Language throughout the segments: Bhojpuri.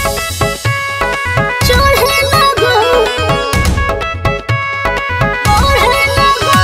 चढ़े लगो ओढ़े लगो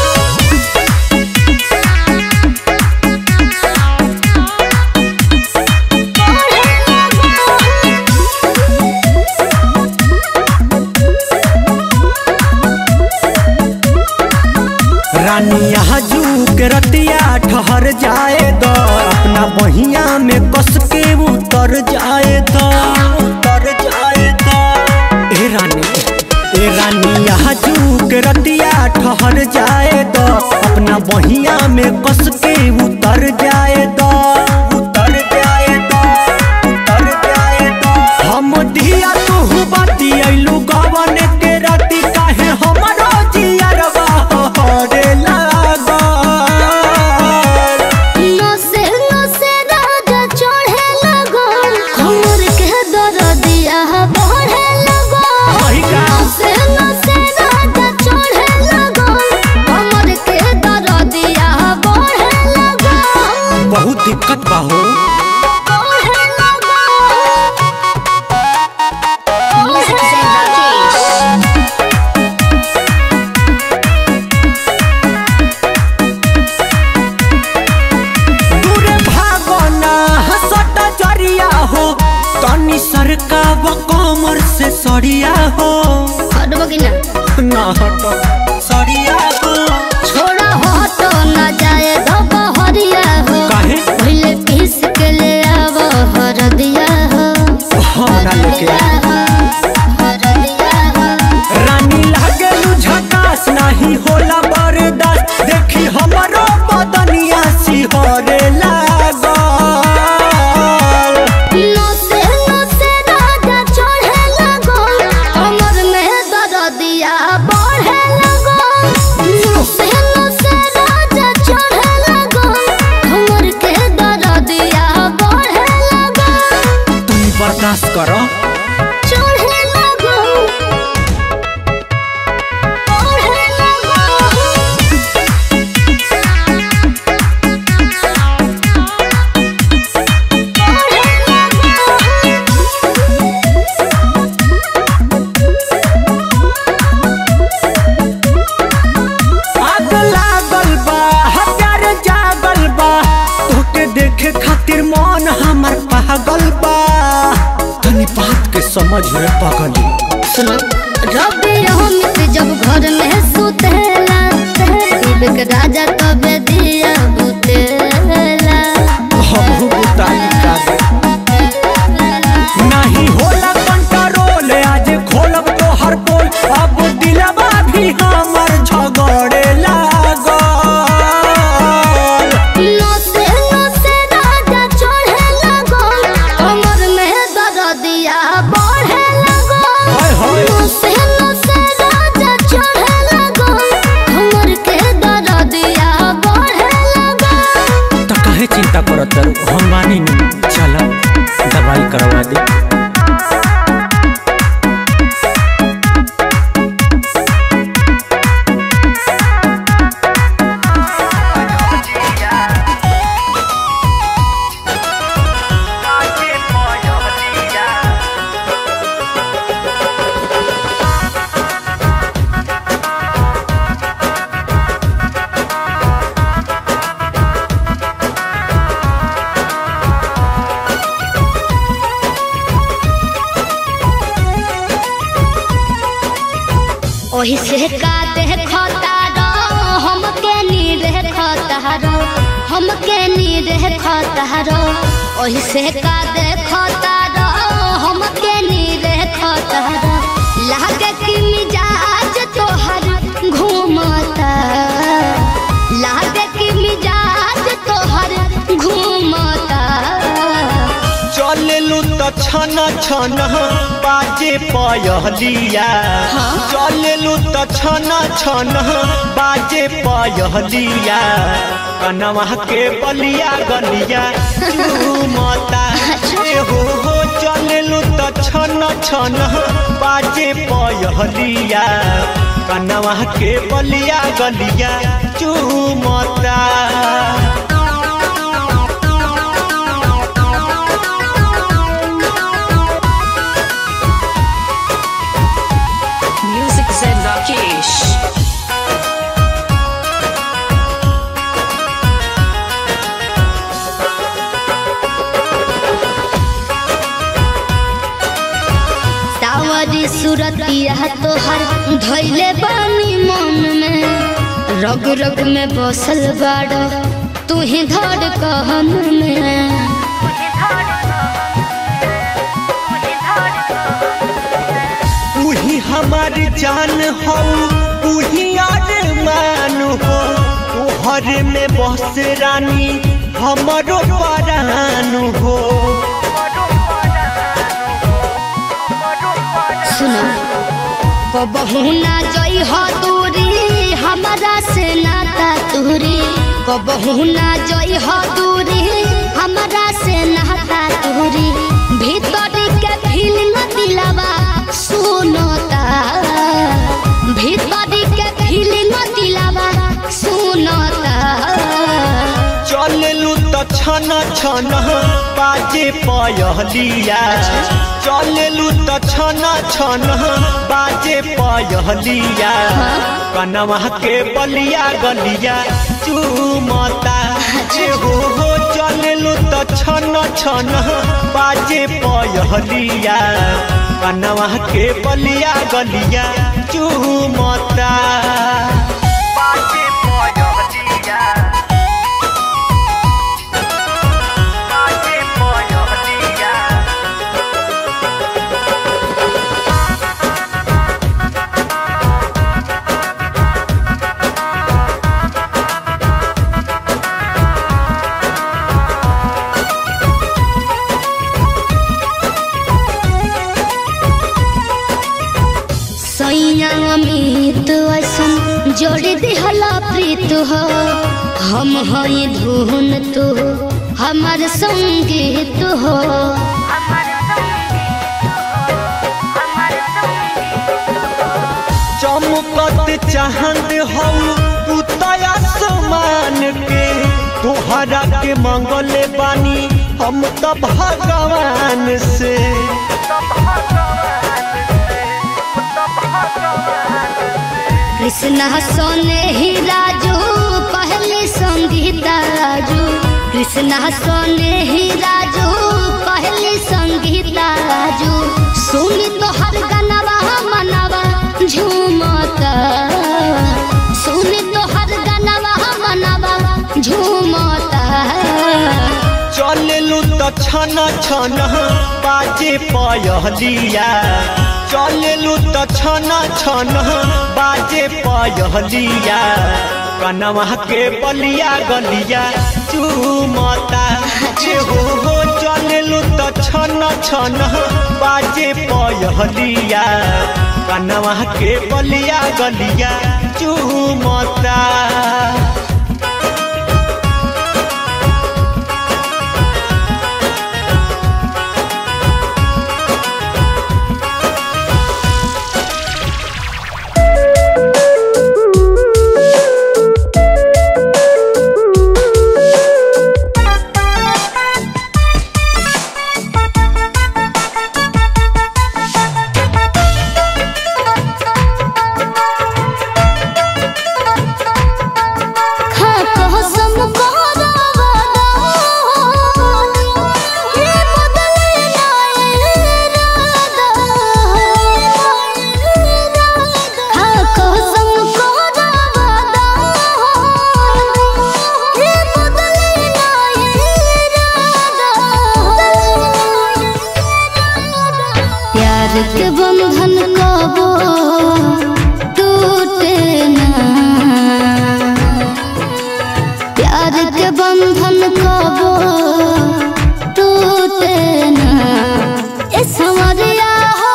रानी यहाँ जू के रतिया ठहर जाए द अपना बहिया में कस के उतर जाए द उतर जाए द ए रानी ए रानी यहाँ जू के रतिया ठहर जाए द अपना बहिया में कस के उतर जाए द उतर जाए द उतर जाए द हम दिया तू बाती अइलू गवन के राती काहे हमरो जियरवा हरे लागल नसे नसे राजा चढ़े लगो हमर के दरदिया बढ़े लगो वही का। नसे नसे राजा चढ़े लगो हमर के दरदिया बढ़े लगो बहुत दिक्कत बा हो बढ़े लगो म्यूजिक से राकेश दूरे भागना हसट जरिया हो तनी सरका व कमर से सरिया हो हटबो कि ना ना हट सरिया हो छोड़ा हट ना जाए धब हरिया हो काहे पहले पीस के ले आव हरदिया हो हमरा लेके आ। रानी लागेलू झकास नाही होला बर्दाश्त देखी हमरो बदनिया सिहरे लागल नसे नसे राजा चढ़े लगो कमर में दरदिया बढ़े लगो नसे नसे राजा चढ़े लगो कमर के दरदिया बढ़े लगो तुम बर्दाश्त करो चढ़े लगो बढ़े लगो आग लागल बा हत्यार जागल बा तोके देखे खातिर मन हमर पागल बा तनी बात के समझ रे पगली सुनो रबे अमित जब घर में सुतेला विवेक राजा तबे दिया बुतेला हमहू बुताई का दे नहीं होला कंट्रोल आज खोलब तो हर पोल अब दिलवा भी हमर झगड़े लागल नसे नसे राजा चढ़े लगो कमर में दरदिया बढ़े लगो हाय हाय। नसे नसे राजा चढ़े लगो कमर के दरदिया बढ़े लगो तो काहे चिंता करत तारू? हम मानी नी चला दवाई करवा दे ओही से का देखता रो हमके नी देखता रो हमके नी देखता रो ओही से का देखता रो हमके नी देखता रो लागे कि मिजाज तोहर घूमता लागे कि मिजाज तोहर घूमता चलेलू त छन छन बाजे पयहलिया चलेलू त छन छन बाजे पयहलिया कनवा के बलिया गलिया चूमता ए हो हो चलेलू त छन छन बाजे पयहलिया कनवा के बलिया गलिया चूमता हमारी सूरतिया तोहर धैले बानी मन में रग रग में बसल बाड़ तू ही धड़ कहन में तू ही हमारी जान हो तू ही अरमान हो तोहर में बस रानी हमारो परान हो सुनो कबहू ना जई हो दूरी हमारा से नाता तूरी कबहू ना जई हो दूरी हमारा से नाता तूरी भीतर के फीलिंग दिलावा सुनता भीतर के फीलिंग दिलावा सुनता चललू तो छन छन बाजे पयहलिया चललू तो छन छन बाजे पयहलिया कनवा के बलिया गलिया चूमता जे हो हो चललू तो छन छन बाजे पयहलिया कनवा के बलिया गलिया चूमता बाजे पयहलिया सैया अमित ऐसन जोड़ दिहला प्रीत हो हम हई धुन तू हमार संगीत हो चमकत चाहत हो तू तया समान के तोहरा के मंगले बानी हम तो भगवान से कृष्णा सोने ही राजू पहले संगीता राजू कृष्णा सोने ही राजू पहले संगीता राजू सुनी तो हर गनवा मनवा झूमता सुनी तो हर गनवा मनवा झूमता चललू तो छन छन बाजे पयहलिया चललू तो छन छन बाजे पयहलिया कनवा के बलिया गलिया चूमता जे हो हो चललू तो छन छन बाजे पयहलिया कनवा के बलिया गलिया चूमता खा कसम कोरावा ये बदले ना इरादा खा कसम कोरावा ये बदले ना इरादा प्यार के बंधन कबो टूटे ना प्यार के बंधन कबो टूटे ना ए समरिया हो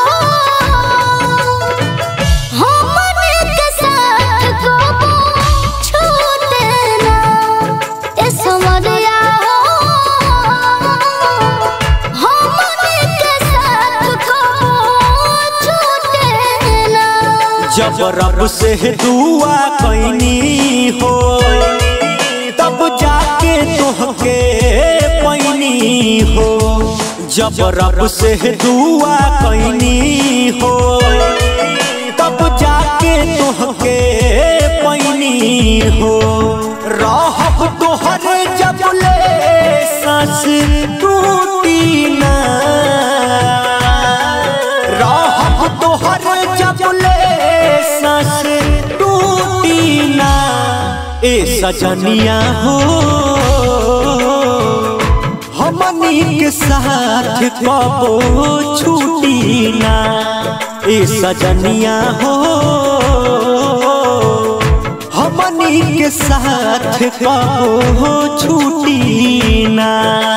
हमने के साथ कबो छूटे ना ए समरिया हो हमने के साथ कबो छूटे ना जब रब से दुआ कैनी हो तब जाके तुहके पैनी हो जब रब से दुआ कैनी हो तब जाके तुहके पैनी हो रहब तोहर जब ले सांस टूटी ना रहब तो ए सजनिया हो हमनी के साथ कबो छूटी ना ए सजनिया हो हमनी के साथ कबो छूटी ना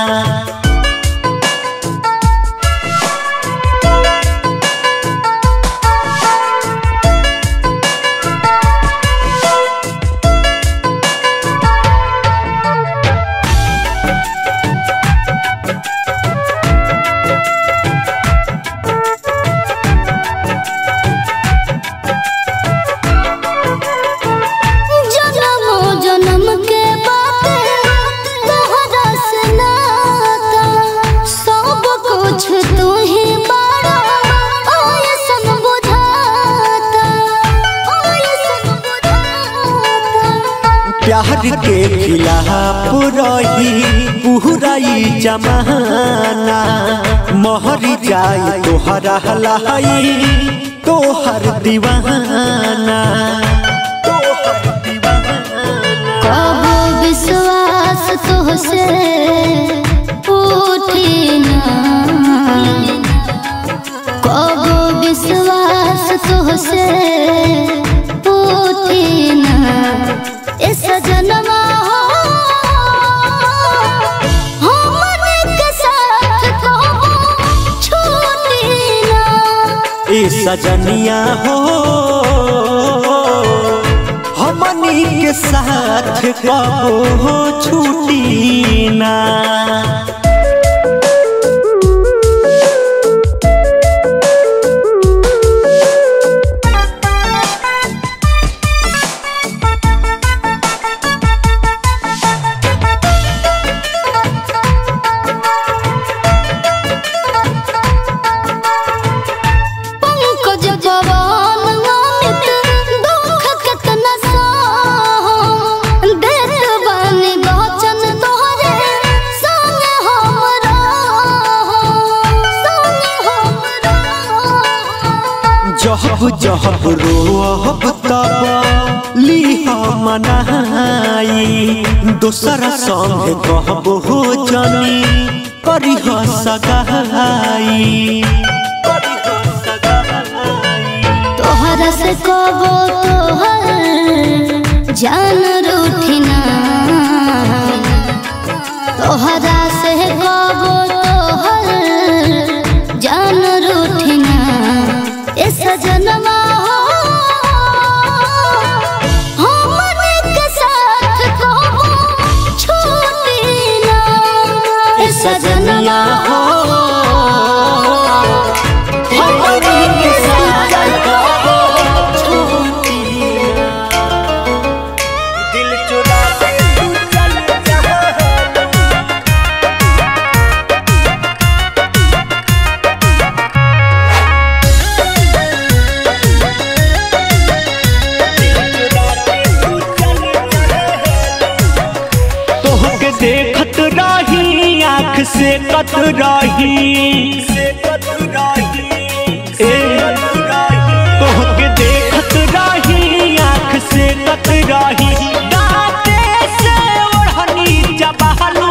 जन्मो जन्म के बाटे तोहरा से नाता सब कुछ तू ही बड़ा ऐसन बुझाता ऐसन बुझाता प्यार के खिलाफ रही पूराई जमाना मोहर जाए तोहरा हलाई तोहर दीवाना कबो विश्वास तुहसे उठी ना कबो विश्वास तुहसे उठी ना इस जन्मा हो हमने के साथ कबो छूटी ना ए सजनिया हो हमनी के साथ कबो छूटी ना पंकज पवन अमित दुख केतना सहो देत बानी वचन तोहरे संग हम रहो संग हम रहो जहब जहब रोहब तब लीह मनाई दोसर संग कहब हो जनी करिह सगाई तोहरा से कबो तोहर जान रूठिना तोहरा से कबो तोहर जान रूठिना ए सजनवा हो हमने के साथ कबो छूटिना ए सजनवा हो हमने के साथ दिल चुरा के तू चल जा तोहके देखत रही आँख से कत रही ए, तोहके देखत रही आँख से कत रही दाँते से ओढ़नी चबहलू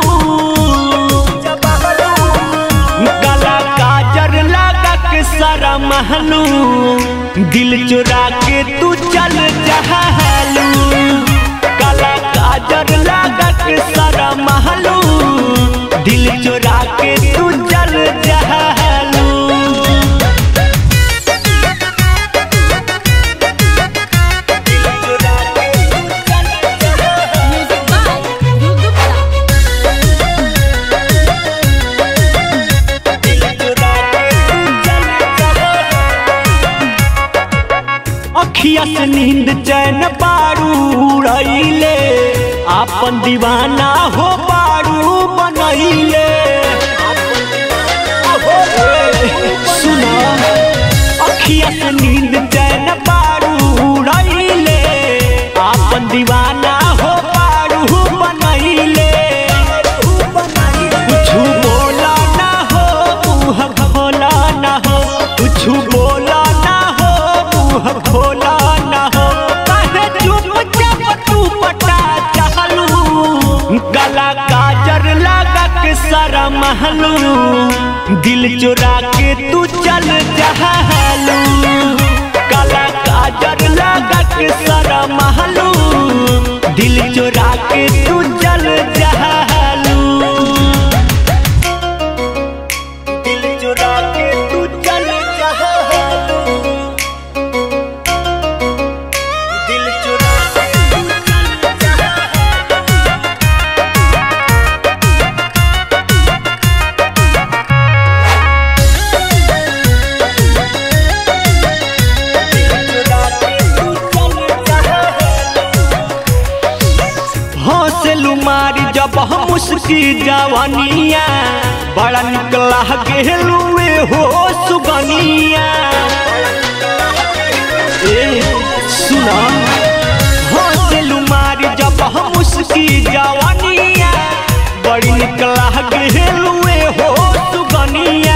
गला काजर लगा के सारा महलू दिल चुरा के तू चल जहलू काला काजर लगा के सारा महलू दिल चुरा के तू चल जहलू अखिया से नींद चैन बारू उड़ैले आपन दीवाना हो बारू बनैले सुना अखिया से नींद चैन बारू उड़ैले आपन दीवाना हो बारू बनैले कुछ बोला ना हो मुँह खोला ना हो कुछ बोला ना हो मुँह खोला ना हो कहे चुपचाप तू पटा दिल चुरा के तू चल जहालू काला काजर लगा के सारा महलू दिल चुरा के तू चल जहालू दिल चुरा के तू चल जहालू दिल चुरा के तू चल जहालू हौसलू मारी जब हम उसकी जवानिया बड़ा निकला गेलुए हो सुगनिया ए सुना हौसलू मारी जब हम उसकी जवानिया बड़ी निकला गेलुए हो सुगनिया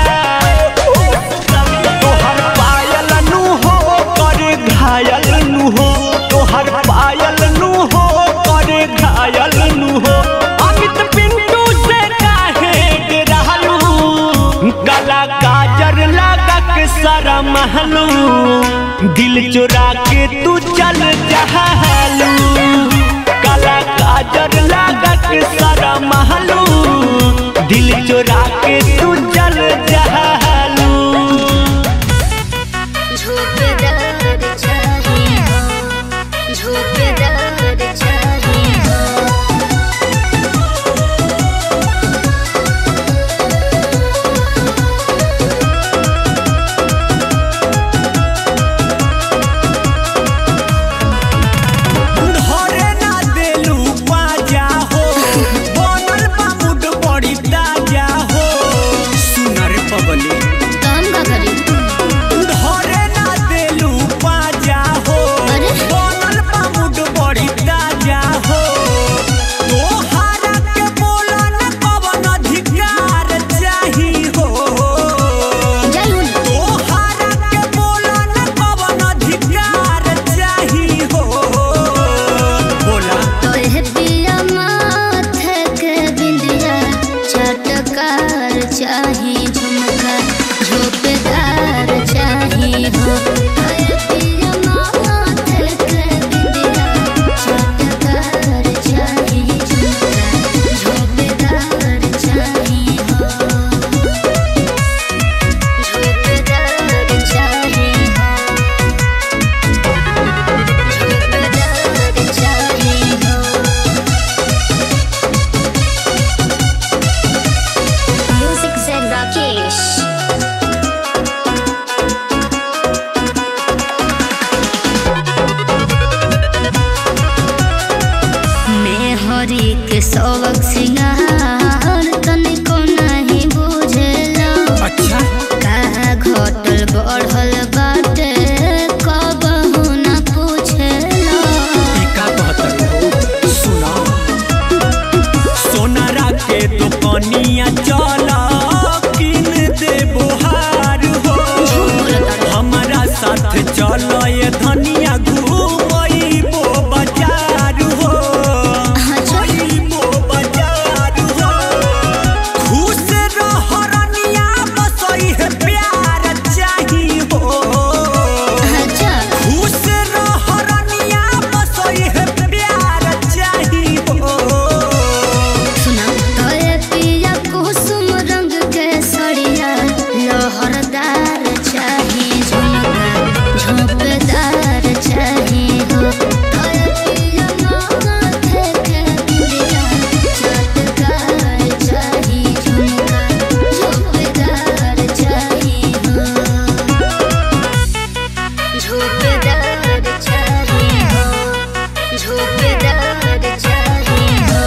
तोहर पायल नु हो कर घायल नु हो तोहर पायल नु हो कर घायल नु हो अमित पिंटू से काहे डरालू गला गाजर लगा के सारा महलू दिल चुरा के तू चल जहालू काला गाजर लगा के सारा महलू दिल चुरा के तू चल जहालू झोंकेदार चाहिए हो झोंकेदार चाहिए हो धरे ना देलू बाजा हो बनल बा मुड बड़ी ताजा हो सुनर पबली काम का करी धरे ना देलू बाजा हो अरे? बनल बा मुड बड़ी ताजा हो तोहारा के बोला न कवन अधिकार चाही हो जय हो तोहारा के बोला न कवन अधिकार चाही हो बोला तोहे पिया माथे के बिंदिया चटकार चाही झुमका झोपेदार चाही हो तोहे पिया माथे के बिंदिया चटकार चाही झुमका झोपेदार चाही हो झोपेदार चाही हो झोपेदार चाही हो Music said Rakesh. मैं हरी के सबक सिंगार तनिको नहीं बुझेला अच्छा का घटल बढ़ल बाटे कबहू न पूछेला टीका कहतर सुना सोनारा के दुकनिया चला किन दे बोहार हो हमारा साथ चलो ये धनिया घूमइबो बाजार हो घूमइबो बाजार हो खुश रह रनिया बसई है प्यार चाही हो अच्छा खुश रह रनिया बसई है प्यार चाही हो सुना तोरे पिया कुसुम रंग के सड़िया लहरदार चाही झुमका झोंपेदार चाही हो तोरे पिया माथे के बिंदिया चटकार चाही झुमका झोंपेदार चाही हो झोंपेदार चाही हो झोंपेदार चाही हो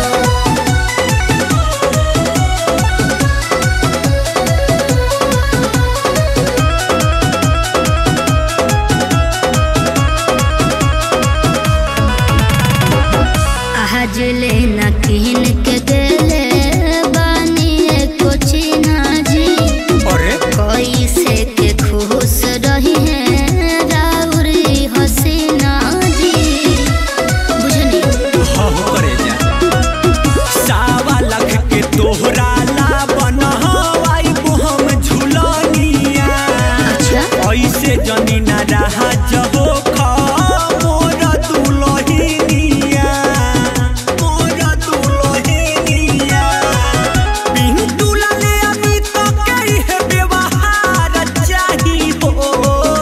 जनी ना रहा जहो खा मोर दुलहिनिया मोर दुलहिनिया पिंटू लाले अभी तो कई है व्यवहार चाही हो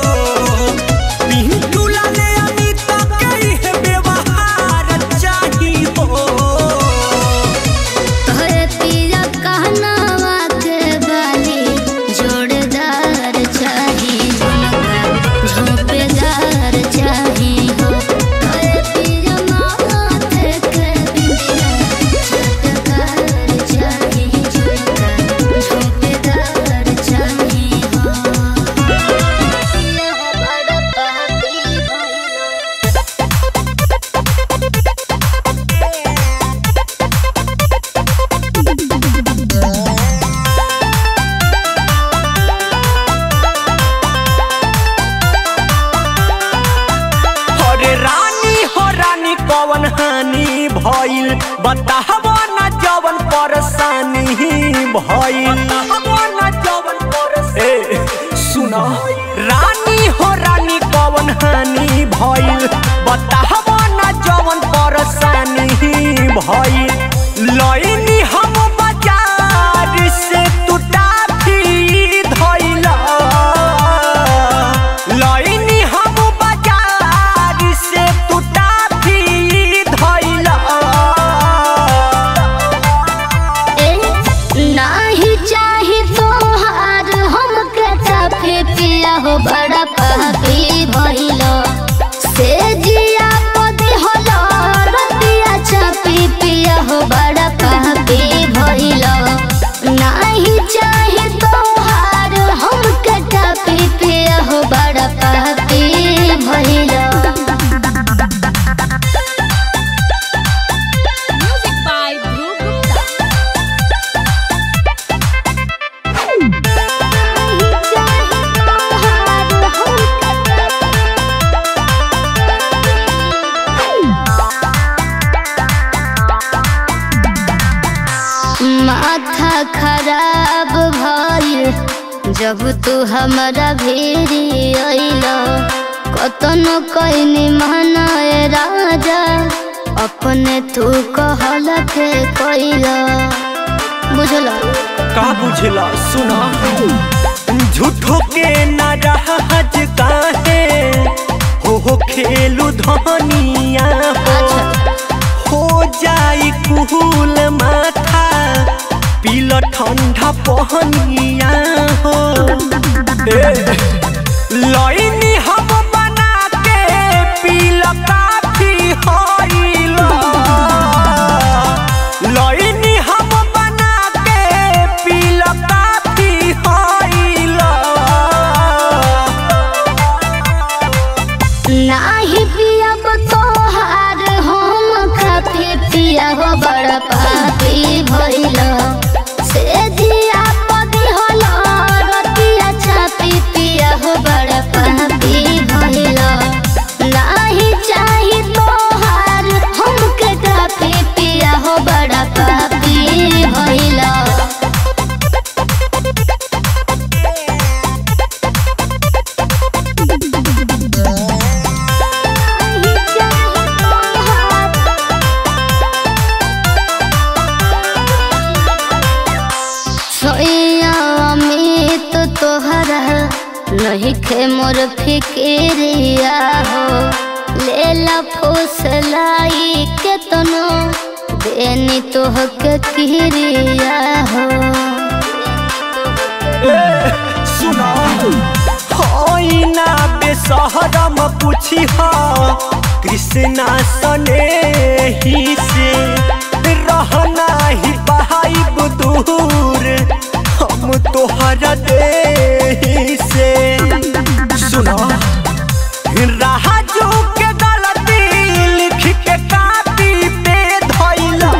पिंटू लाले अभी तो कई है व्यवहार चाही हो तोहरे पिया कहनावा के बाली जोड़दार चाही झुमका झोंपेदार चाही हो तोहरे पिया माथे के बिंदिया चटकार चाही झुमका झोंपेदार चाही हो पिया बड़ा पाती भइलो अरे रानी हो रानी कवन हानि भइल बताहबो न जवन परेशानी भइल ए सुन रानी हो रानी कवन हानि भइल बताहबो न जवन परेशानी भइल लइनी हम बाजार से तू टाफी धइला लइनी हम बाजार से तू टाफी धइला ए, नाही चाही तोहार हमके चाफे पिया हो बड़ा पापी भइलो से जिया पदी होलो रतिया चापी पिया हो बड़ा पापी भइलो नाही चाही तोहार हमके चापी पिया हो बड़ा पापी भइलो Music by Dhruv Gupta. माथा खराब भइल जब तू हमारा भेरी अइल कतनो कइनी मनाए राजा अपने तू कहल के कइल बुझल का बुझला सुना झूठो के ना रहज काहे हो हो खेलू धनिया हो हो जाई कुहूल माथा पील ठंडा पहनिया हो ए, लइनी हम बना के पील काफी होइला लइनी हम बना के पील काफी होइला नाही पियब तोहार हम खाती पिया हो बड़ पापी भइल से जिया पदी होल रतिया छापी पिया हो बड़ पापी भइल नाही चाही तोहार हमके काफी पिया हो बड़ पापी भइल सोया अमित तोहरा नहीं खे मोर फिक्रिया हो लेला फुसलाई के तनो देनी तोह के किरिया हो सुना होइना बेसहरम पूछी हा कृष्णा सने ही से रहना ही बहाइब दूर हम तोहरा दे से सुना राजू के गलती लिख के कापी पे धइला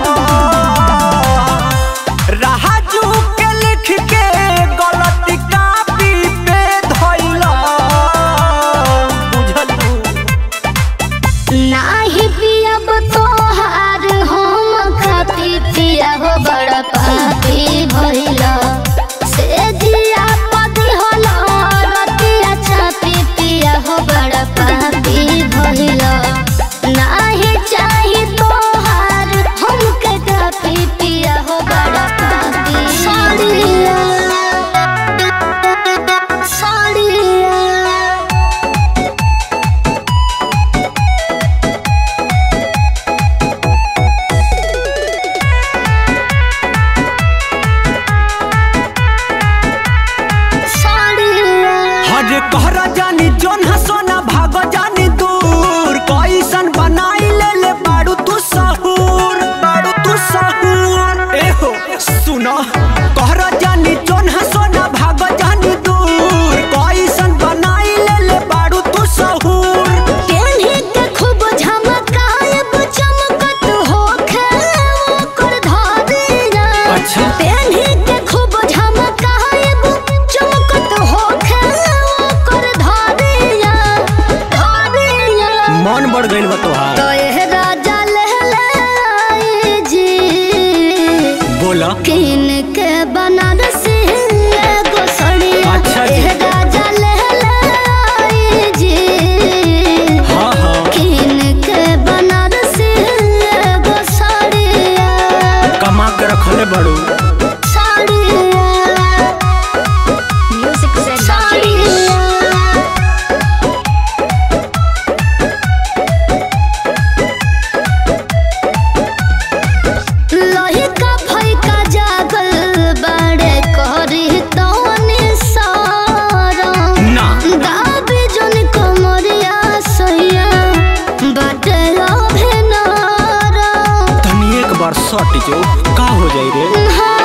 राजू के लिख के गलती कापी पे धइला बुझलू नाही पियब तोहार हम खाती पिया हो बड़ पापी भइल से जिया पदी होल अरे कहरा जानी जोन हसोना भागो जानी दूर कैसन बनाई ले ले बाड़ू तू सहूर बाड़ू तू सहूर ए हो सुनो कहरा जानी जोन हसोना भागो जानी दूर कैसन बनाई ले ले बाड़ू तू सहूर पेन्ही के खूब झमकायब चमकत होखे ओकर धारिया अच्छा। पेन्ही के खूब झमकायब चमकत होखे ओकर धारिया धारिया मन बढ़ गइल बा तोहार तो एह राजा लहले आई जी बोला किन के बनारसी एगो सड़िया अच्छा जी। एह राजा लहले आई जी हाँ हाँ किन के बनारसी एगो साड़िया कमा के रखले बड़ू साड़िया म्यूजिक से साड़िया लहिका फैका जागल बड़े करी तोनी सारा ना गाबी जन कमरिया सैया बाटे अभिनारा तनी एक बार सट जो का हो जाई रे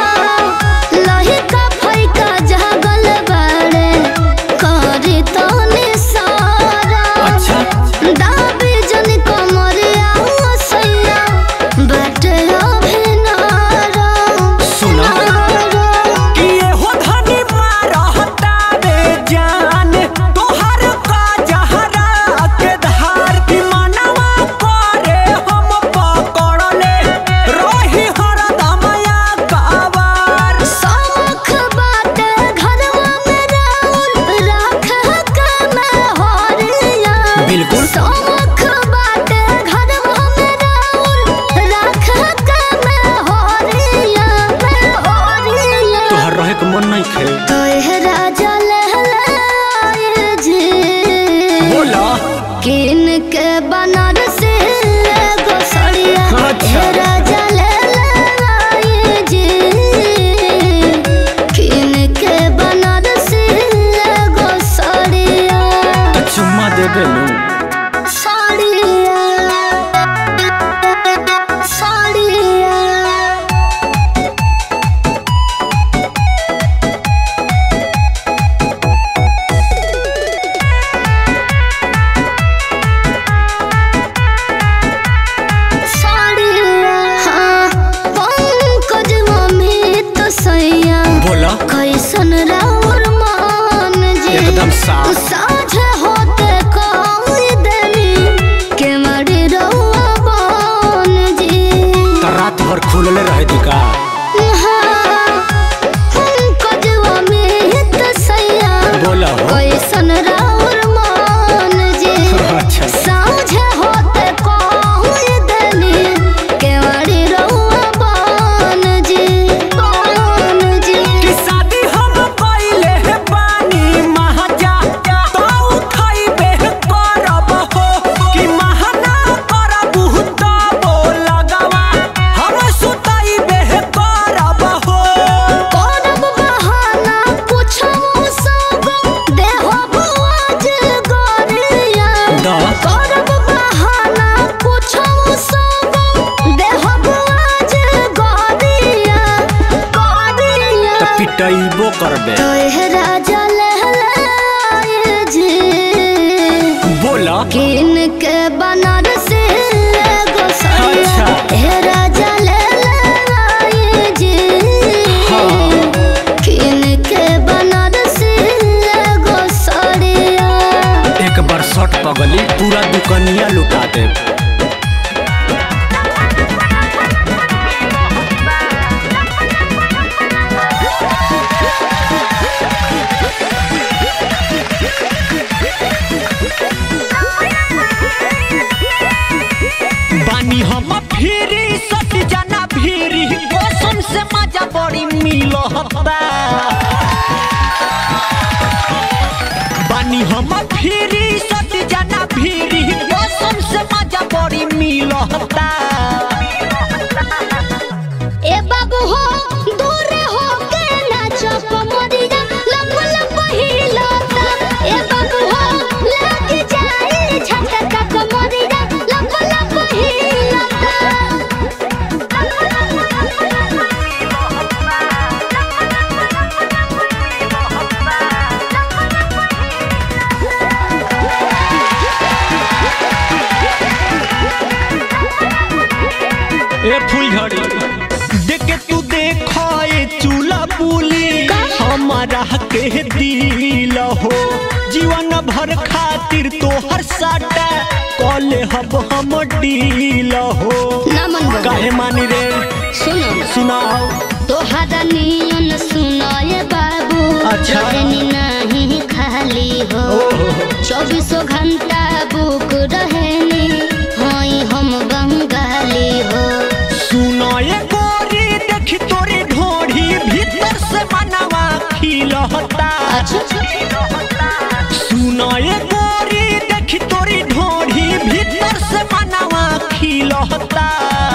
लहिका फैका जागल बड़े करी तोनी सारा अच्छा दाबी जन कमरिया सैया बाटे अभिनारा सुना कि ये हो धनी मारहता रे जान तोहर का जहरा के धार की मनवा करे हम पकड़ले रही हरदमया काबार शौख बाटे घरवा में राउर राख के मैं होरिया बिल्कुल। शौख बाटे घरवा में राउर राख के मैं होरिया मैं होरिया तोहर रहे के मन नहीं खे तो एह राजा लहलाए जी बोला किन के बनारसी एगो सड़िया अच्छा। हे राजा लहलाए जी किन के बनारसी एगो सड़िया तो चुम्मा दे बेलू साड़िया साड़िया साड़िया हाँ पंकज अमित सैया बोला कैसन राउर मान जी एकदम साफ। साझे होते कोई देनी के मरी रहुआ बान जी तो रात भर खुलले रहे दी का हाँ, पंकज अमित सैया बोला हो कैसन राउर मान जी अच्छा साझे होते कोई देनी के मरी रहुआ बान जी बान जी कि शादी हम कइले हे बानी महाजा तो उठाइबे करब हो कि महना करब तो लगवा हम सुताइबे करब हो करब बहाना पूछो सब देहो बुआज गोरिया दा करब बहाना पूछो सब देहो बुआज गोरिया गोरिया तो पिटइबो करबे तो एह राजा लहलाए जी बोला किन के बनारसी एगो सड़िया अच्छा। हे राजा लहलाए जी हाँ। किन के बनारसी एगो सड़िया एक बार शर्ट पगली पूरा दुकनिया लुटा दे बानी हम फिरी सट जाना फिरी कसम से मजा बड़ी मिलता बानी हम फिरी सट जाना फिरी कसम से मजा बड़ी मिलता ए बाबू हो दूर हो के नाचो कमरिया लप लप हिलता ए ए फूलझड़ी देख के तू देखो ए चूल्हा बुली हमारा के दिल हो जीवन भर खातिर तोहर साटा कॉले हब हम डील हो ना मन बा काहे मानी रे सुनो सुनाओ तोहरा नियन सुनाए बाबू अच्छा। रहनी नहीं खाली हो चौबीसों घंटा बुक रहनी हई हम बंगाली हो सुनो ये गोरी देखी तोरी ढोढ़ी भीतर से मनवा खिलहता सुनो ये गोरी देखी तोरी ढोढ़ी भीतर से मनवा खिलहता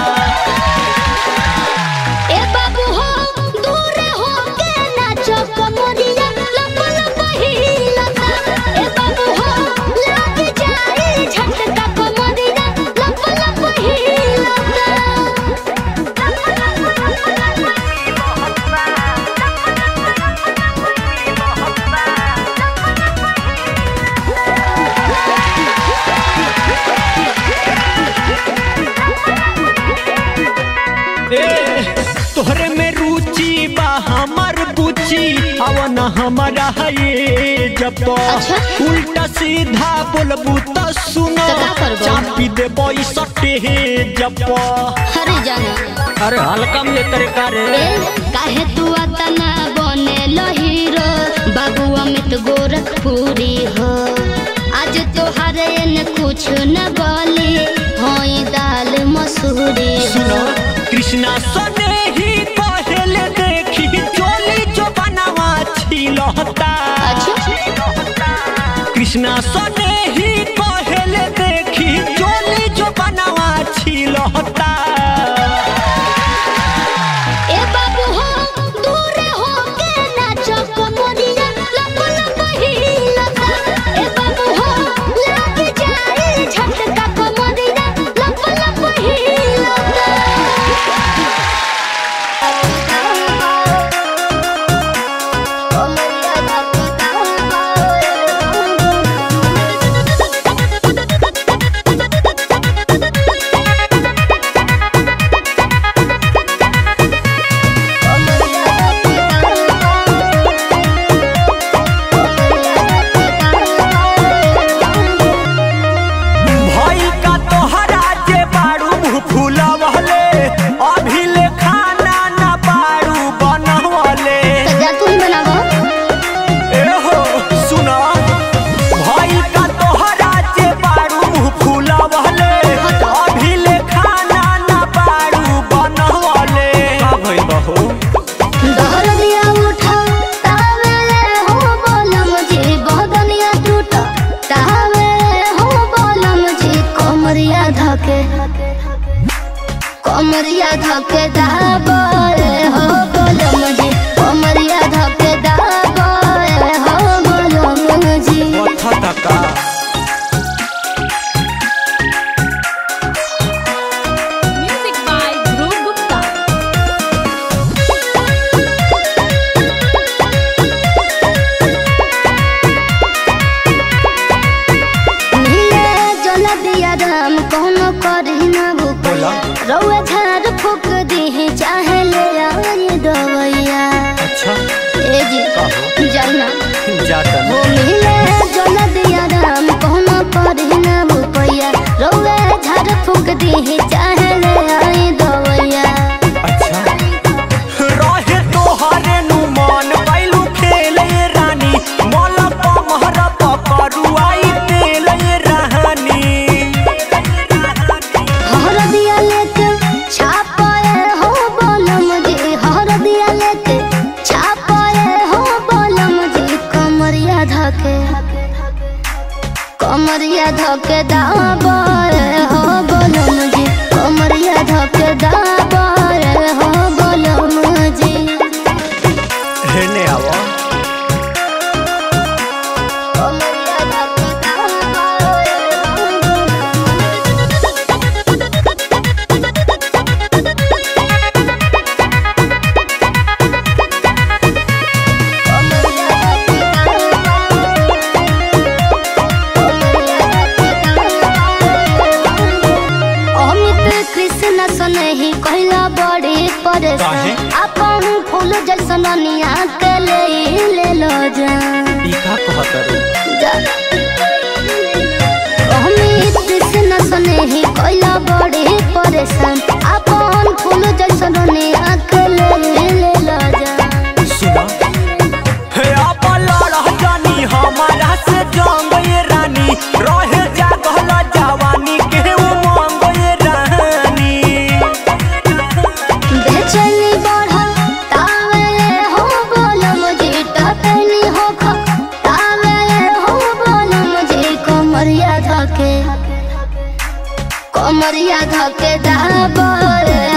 ए बाबू हो दूर हो के नाचो कमरिया लप लप हिलता ए बाबू हो लग जाए झटका कमरिया लप लप ए तोहरे में रुचि बा हमर बुची अवन हमारा है जब अच्छा। उल्टा सीधा बोलबू त सुनो तो का करबो? चापी देबो ई सटे हे जब हरे जाना अरे हल्का में तरीका रे ए काहे तू अतना बने हीरो बाबू अमित गोरखपुरी हो आज तोहरे न कुछ न बोली होई दाल मसूरी सुनो हो कृष्णा सने ही पहले देखी चोली जो बनावा छिलहता कृष्णा सने ही पहले देखी चोली जो बनावा छिलहता ए बाबू हो दूर हो के नाचो कमरिया लप लप हिलता ए बाबू हो लग जाए झटका कमरिया लप लप हिलता भई का तोहरा जे बारू मुँह फूलवले अभी ले खाना न बारू बनवले सजा तू ही बनावा एहो सुना भई का तोहरा जे बारू मुँह फूलवले अभी ले खाना न बारू बनवले का भई बहो दहर दिया उठा तावे हो बोलम जी बदनिया टूटा तावे हो बोलम जी कमरिया धके कमरिया धके दाबे हो बोलम जी कमरिया धके दाबे हो बोलम जी कथा तका Music by Dhruv Gupta. नीले जल दिया राम कोनो करी ना भूपैया रउआ झाड़ फूक दी चाहे ले आई दवैया अच्छा ए जी जाना जाता वो नीले जल दिया राम कोनो करी ना भूपैया रउआ झाड़ फूक दी चाहे ले आई दवैया अच्छा रहे तोहरे नु मन पैलू खेले रानी मल पमहर पकड़ुआई पेले रानी हर दिया लेके छापाए हो बोलम जी हर दिया लेके छापाए हो बोलम जी कमरिया धके कमरिया धके दाबाए हो बोलम जी कमरिया धके दाबाए हो बोलम जी हेने आवा कमरिया धके दाबाए अमित कृष्ण सनहि कह खतर जा अमित से न सुने ही कोइला बड़े परेशान अपन फूल जैसन ने अकेले ले ला जा सुना हे आपा लड़ा जानी हमारा से जंग ये रानी रहे जागल जवानी के उमंग ये रानी बेचैनी बढ़ा तावे हो बोलो मुझे टकनी हो खा तावे हो बोलो मुझे कमरिया धके कमरिया धके दाबर